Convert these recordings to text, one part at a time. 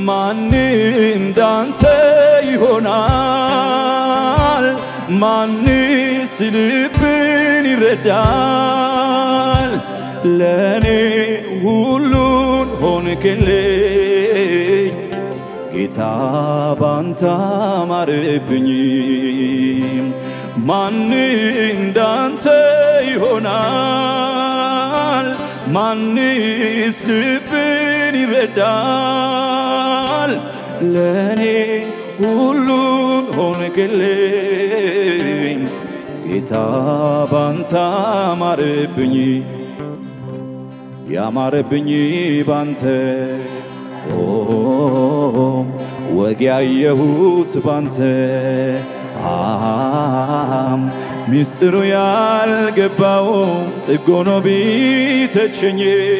ማን እንዳንተ ይሆናል? ማንስ ልብን ይረዳል? ለእኔ ሁሉን ሆንክልኝ ጌታ ባንተ አማረብኝ። ማን እንዳንተ ይሆናል? ማንስ ልብን ይረዳል? ለእኔ ሁሉን ሆንክልኝ ጌታ ባንተ አማረብኝ ያማረብኝ ባንተ ኦ ወግ ያየሁት ባንተ አም ሚስጥሩ ያልገባው ጥጎኖ ቢተቸኝ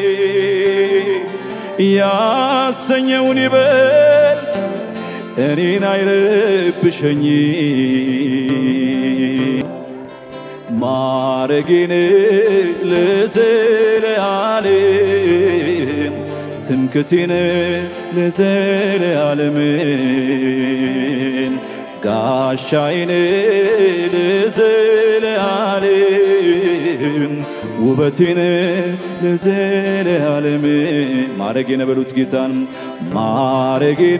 ያሰኘውን ይበል እኔን አይረብሸኝ ማረጌን ለዘለዓለም ትምክቴን ለዘለዓለም ጋሻዬን ለዘለዓለም ውበቴን ለዘለዓለም ማረጌን በሉት ጌታን ማረጌን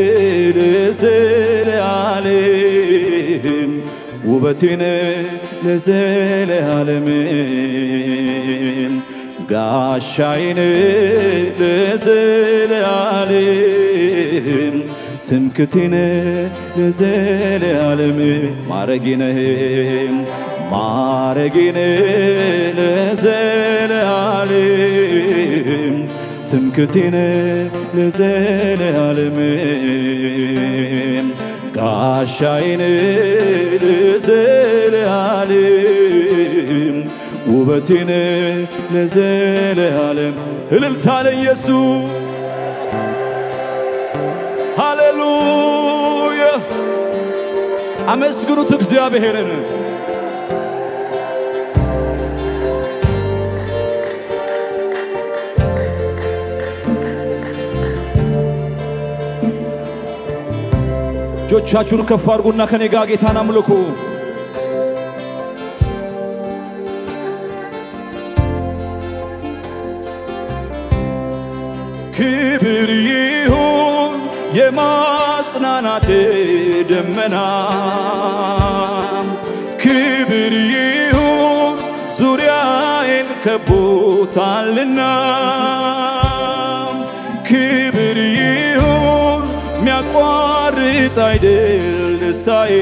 ለዘለዓለም ውበቴን ለዘለዓለም ጋሻዬን ለዘለዓለም ትምክቴን ለዘለዓለም ማረጌነ ማረጌነ ለዘለዓለም ትምክቴነ ለዘለዓለም ጋሻዬን ለዘለዓለም ውበቴን ለዘለዓለም እልልታ ለኢየሱስ ሃሌሉያ አመስግኑት እግዚአብሔርን እጆቻችሁን ከፍ አድርጉና ከኔ ጋር ጌታን አምልኩ ክብር ይሁን የማጽናናት ደመና ክብር ይሁን ዙሪያዬን ከቦታልና ክብር ይሁን ሚያቋርጥ አይደል ደስታዬ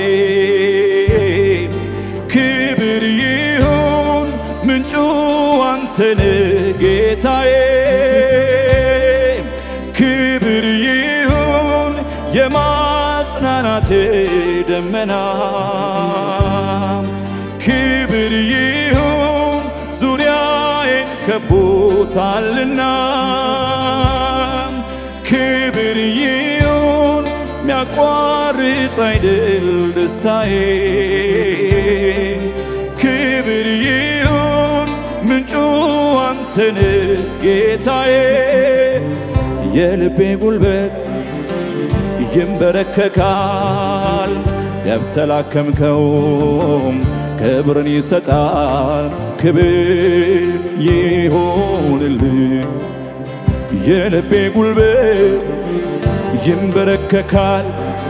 ክብር ይሁን ምንጩ አንተነ ጌታዬ ክብር ይሁን የማጽናናቴ ደመና ክብር ይሁን ዙሪያዬን ከቦታልና ክብር ይሁን ሚያቋርጥ አይደል ደስታዬ ክብር ይሁን ምንጩ አንተን ጌታዬ የልቤ ጉልበት ይንበረከካል ገብተላከምከው ክብርን ይሰጣል ክብር ይሆንልህ የልቤ ጉልበት ይንበረከካል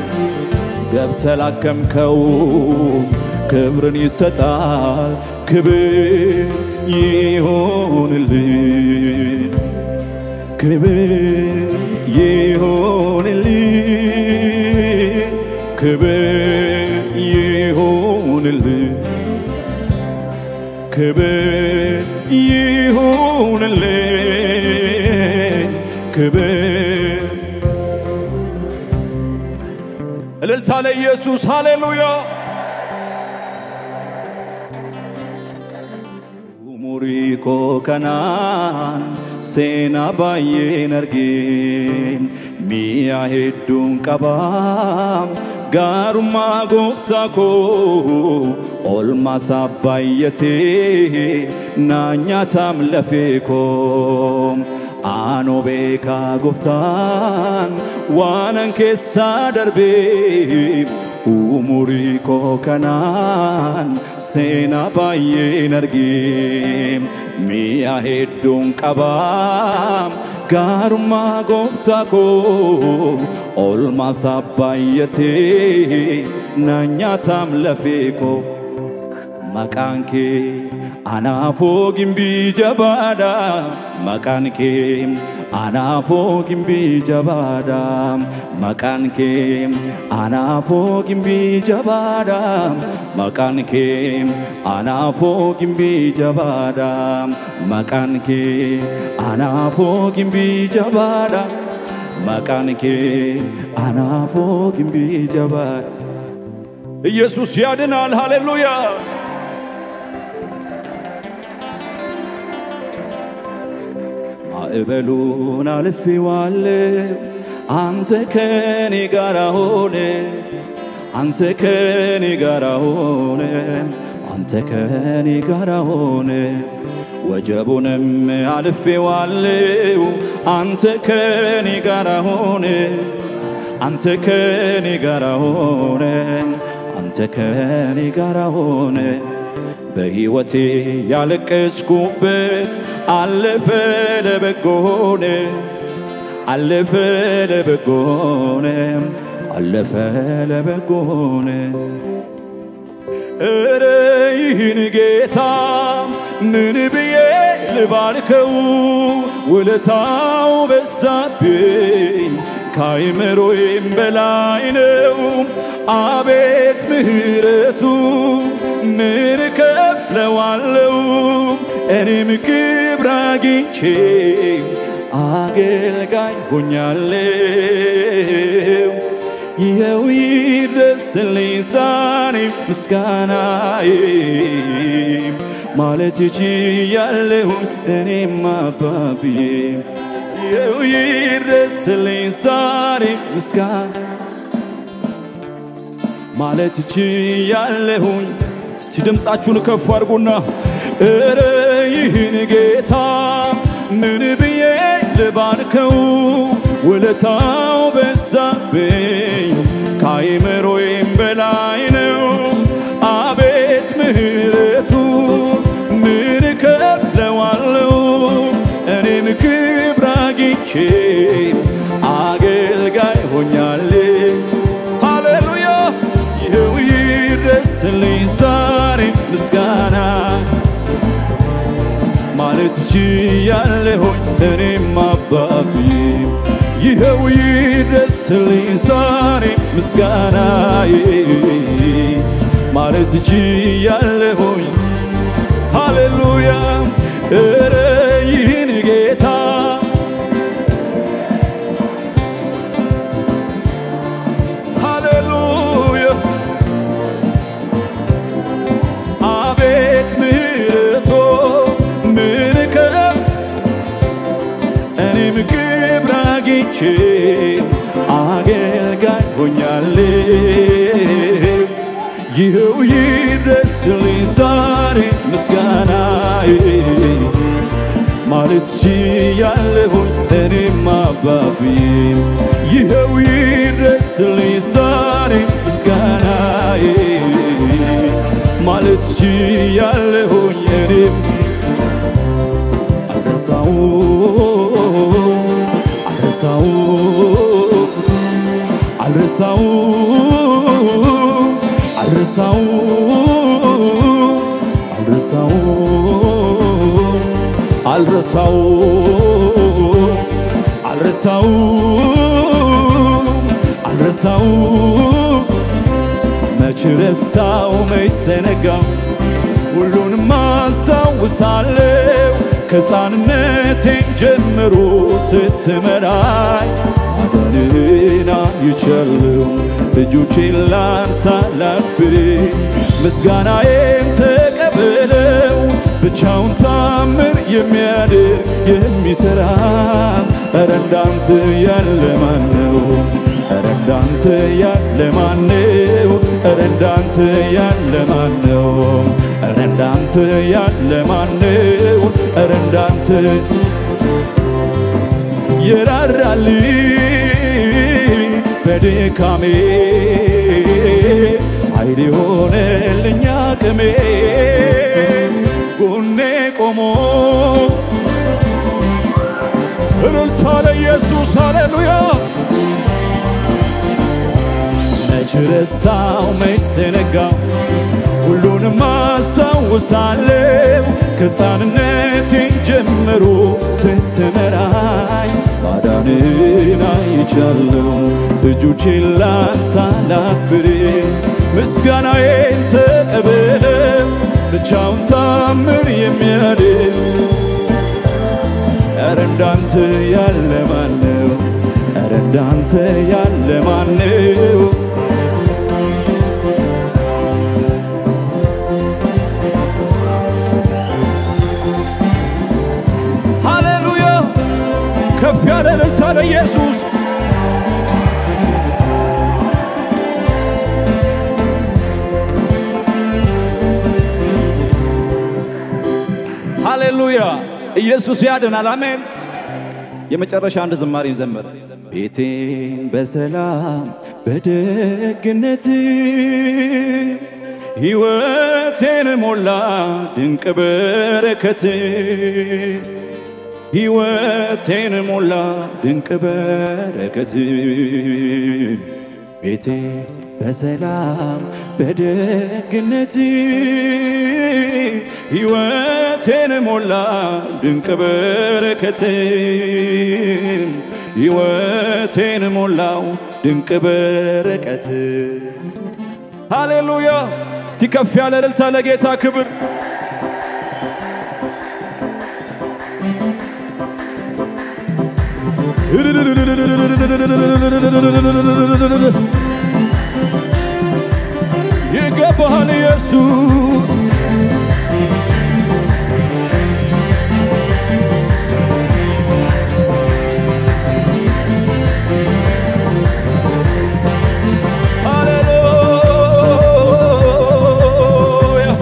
ገብተላከምከው ክብርን ይሰጣል ክብር ይሆንልህ ክብር ይሆንልህ ክብር ይሆንልህ ክብር ይሆንልህ ክብር እልልታ ለኢየሱስ ሃሌሉያ Umuriko kanaan seenaa baay'een argeen mi'a hedduun qabaa gaarummaa gooftaa koo olmaasaa baay'atee naa nyaatam lafee koo Aanoo beekaa gooftaan waanan keessaa darbee umurii koo kanaan seenaa baay'een argee mi'a hedduun qabaa gaarummaa gooftaa koo olmaasaa baay'atee na nyaataam lafee koo. Maqaan kee anaafoo gimbii jabaadha. Maqaan kee anaafoo gimbii jabaadha. Maqaan kee anaafoo gimbii jabaadha. Maqaan kee anaafoo gimbii jabaadha. Maqaan kee anaafoo gimbii jabaadha. Maqaan kee anaafoo gimbii jabaadha. ኢየሱስ ያድናል። ሃሌሉያ ማዕበሉን አልፌዋለሁ፣ አንተ ከኔ ጋር ሆነ፣ አንተ ከኔ ጋር ሆነ፣ አንተ ከኔ ጋር ሆነ። ወጀቡንም አልፌዋለሁ፣ አንተ ከኔ ጋር ሆነ፣ አንተ ከኔ ጋር ሆነ፣ አንተ ከኔ ጋር ሆነ። በሕይወቴ ያለቀስኩበት አለፈ ለበጎ ሆነ፣ አለፈ ለበጎ ሆነ፣ አለፈ ለበጎ ሆነ። እረ ይህን ጌታ ምን ብዬ ልባርከው? ውለታው በዛብኝ ከአይምሮዬም በላይ ነው። አቤት ምሕረቱ ምን እከፍለዋለሁ? እኔም ክብር አግኝቼ አገልጋይ ሆኛለሁ። ይኸው ይድረስልኝ ዛሬ ምስጋናዬ ማለት ችያለሁ እኔም አባብዬ ይኸው ይድረስልኝ ዛሬ ምስጋና ማለት ችያለሁኝ። እስቲ ድምፃችሁን ከፍ አድርጉና እረ ይህን ጌታ ምን ብዬ ልባርከው? ውለታው በዛብኝ ከአይምሮዬም በላይ ነው። አቤት ምሕረቱ ምን እከፍለዋለሁ? እኔም ክብር አግኝቼ አገልጋይ ሆኛለሁ። ሃሌሉያ ይኸው ይድረስልኝ ዛሬ ምስጋና ማለት ችያለሁኝ እኔም አባቢ ይኸው ይድረስልኝ ዛሬ ምስጋናዬ ማለት ችያለሁኝ ሃሌሉያ እረ ይህን ጌታ ሃሌሉያ አቤት ምሕረቶ ምን ከፍ እኔም ክብር አግኝቼ አገልጋይ ሆኛለሁ። ይኸው ይድረስልኝ ዛሬ ምስጋናዬ ማለት ችያለሁኝ እኔም አባቢ ይኸው ይድረስልኝ ዛሬ ምስጋናዬ ማለት ችያለሁኝ እኔም አልረሳው አልረሳው አልረሳው አልረሳው አልረሳው አልረሳው አልረሳው አልረሳው መች ረሳው መች ዘነጋው ሁሉንም አስታውሳለሁ ከሕፃንነቴ ጀምሮ ስትመራኝ ማዳንህን አይቻለሁ እጆቼን ላንሳ ላክብር ምስጋናዬን ተቀበለው ብቻውን ታምር የሚያድር የሚሠራ ኧረ እንዳንተ ያለ ማን ነው? ኧረ እንዳንተ ያለ ማን ነው? ኧረ እንዳንተ ያለ ማን ነው? ኧረ እንዳንተ ያለ ማን ነው? ኧረ እንዳንተ የራራልኝ በድካሜ ኃይል የሆነልኝ አቅሜ ጎኔ ቆሞ እልልታ ለኢየሱስ ሃሌሉያ መች ረሳው መች ዘነጋው ሁሉንም አስታውሳለሁ ከሕፃንነቴ ጀምሮ ስትመራኝ ማዳንን አይቻለሁ እጆቼን ላንሳ ላክብር ምስጋናዬን ተቀበለ ብቻውን ታምር የሚያድን ኧረ እንዳንተ ያለ ማነው? ኧረ እንዳንተ ያለ ማነው? ሃሌሉያ ከፍ ያለ እልልታ ለኢየሱስ ሃሌሉያ ኢየሱስ ያድናል አሜን የመጨረሻ አንድ ዝማሬ ዘመረ ቤቴን በሰላም በደግነት ሕይወቴን ሞላ ድንቅ በረከት ሕይወቴን ሞላ ድንቅ በረከት ቤቴ በሰላም በደግነት ሕይወቴን ሞላ ድንቅ በረከት ሕይወቴን ሞላው ድንቅ በረከት ሃሌሉያ እስቲ ከፍ ያለ እልልታ ለጌታ ክብር ይገባሃል ኢየሱስ ሃሌሉያ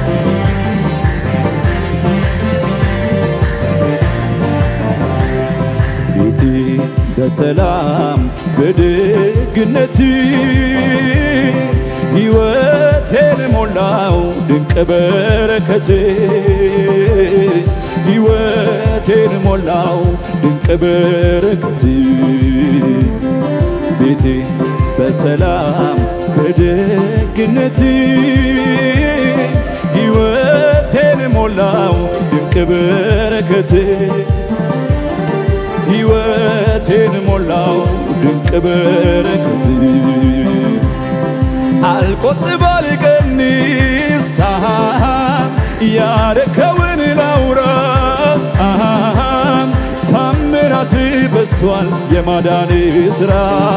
ቤቴ በሰላም በደግነት ሕይወቴን ሞላው ድንቅ በረከት ሕይወቴን ሞላው ድንቅ በረከት ቤቴ በሰላም በደግነት ሕይወቴን ሞላው ድንቅ በረከት ሕይወቴን ሞላው ድንቅ በረከት አልቆጥብ አልቀንስ ያረከውን ላውራ ታምራት በስቷል የማዳን ስራ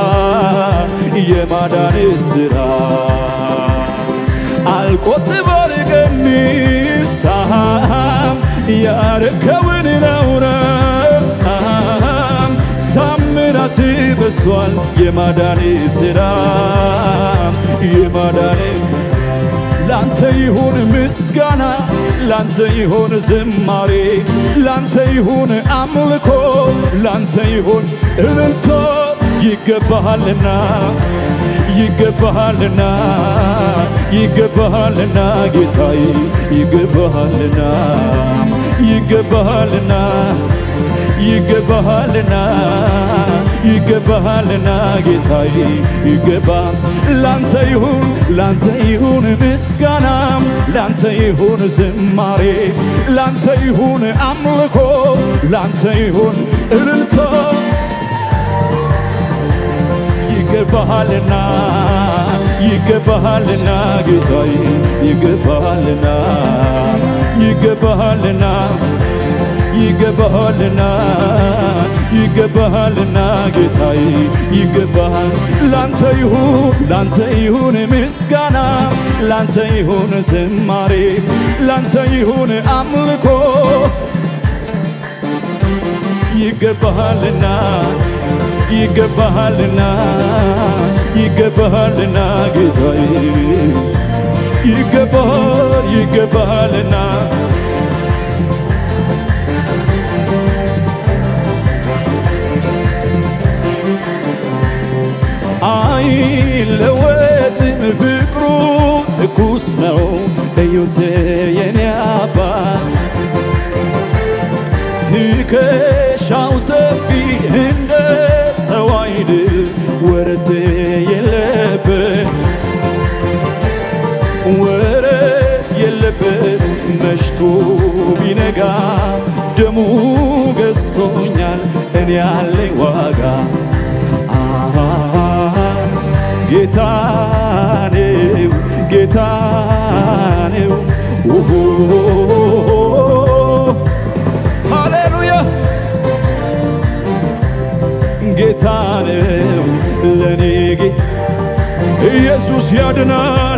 የማዳን ስራ አልቆጥብ አልቀንስ ያረከውን ላውራ ታምራት በስቷል የማዳን ስራ የማዳን ላንተ ይሁን ምስጋና ላንተ ይሁን ዝማሬ ላንተ ይሁን አምልኮ ላንተ ይሁን እልልቶ ይገባሃልና ይገባሃልና ይገባሃልና ጌታዬ ይገባሃልና ይገባሃልና ይገባሃልና ይገባሃልና ጌታዬ ይገባ ላንተ ይሁን ላንተ ይሁን ምስጋና ላንተ ይሁን ዝማሬ ላንተ ይሁን አምልኮ ላንተ ይሁን እልልታ ይገባሃልና ይገባሃልና ጌታዬ ይገባሃልና ይገባሃልና ይገባሃልና ይገባሃልና ጌታዬ ይገባሃል ላንተ ይሁን ላንተ ይሁን ምስጋና ላንተ ይሁን ዝማሬ ላንተ ይሁን አምልኮ ይገባሃልና ይገባሃልና ይገባሃልና ጌታዬ ይገባሃል ይገባሃልና እዩት የኔ አባት ትከሻው ሰፊ እንደ ሰው አይድል ወረት የለበት ወረት የለበት መሽቶ ቢነጋ ደሙ ገዝቶኛል እኔ ያለኝ ዋጋ አሃ ጌታ ነው ጌታ ነው ኦሆ ሃሌሉያ ጌታ ነው ለኔ ጌ ኢየሱስ ያድናል